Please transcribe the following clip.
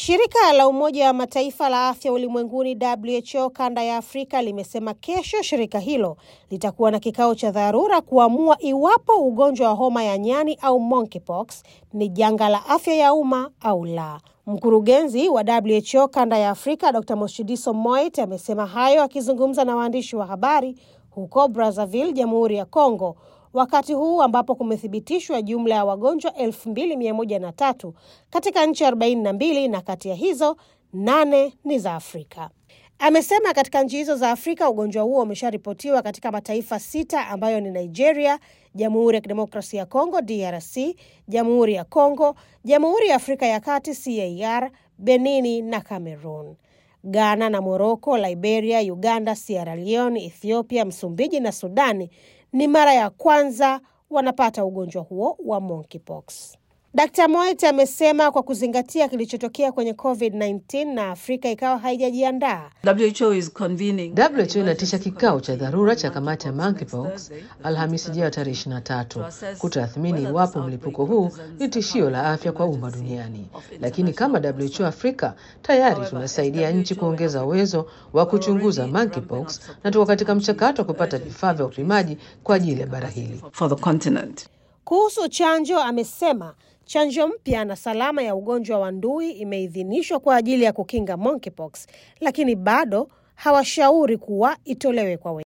Shirika la Umoja wa Mataifa la Afya Ulimwenguni WHO kanda ya Afrika limesema kesho shirika hilo litakuwa na kikao cha dharura kuamua iwapo ugonjwa wa homa ya nyani au monkeypox ni janga la afya ya umma au la. Mkurugenzi wa WHO kanda ya Afrika Dr. Moshidiso Moit amesema hayo akizungumza na waandishi wa habari huko Brazzaville, Jamhuri ya Kongo, wakati huu ambapo kumethibitishwa jumla ya wagonjwa 2103 katika nchi 42 na kati ya hizo nane ni za Afrika. Amesema katika nchi hizo za Afrika ugonjwa huo umesharipotiwa katika mataifa sita ambayo ni Nigeria, Jamhuri ya Kidemokrasia ya Kongo DRC, Jamhuri ya Kongo, Jamhuri ya Afrika ya Kati CAR, Benini na Cameroon. Ghana na Moroko, Liberia, Uganda, Sierra Leone, Ethiopia, Msumbiji na Sudani ni mara ya kwanza wanapata ugonjwa huo wa monkeypox. Dkt. Moet amesema kwa kuzingatia kilichotokea kwenye COVID-19 na Afrika ikawa haijajiandaa. WHO is convening WHO inatisha kikao cha dharura cha kamati ya monkeypox Alhamisi ijayo tarehe 23 kutathmini iwapo mlipuko huu ni tishio la afya kwa umma duniani. Lakini kama WHO Afrika tayari tunasaidia nchi kuongeza uwezo wa kuchunguza monkeypox na tuko katika mchakato wa kupata vifaa vya upimaji kwa ajili ya bara hili. for the continent. Kuhusu chanjo, amesema chanjo mpya na salama ya ugonjwa wa ndui imeidhinishwa kwa ajili ya kukinga monkeypox, lakini bado hawashauri kuwa itolewe kwa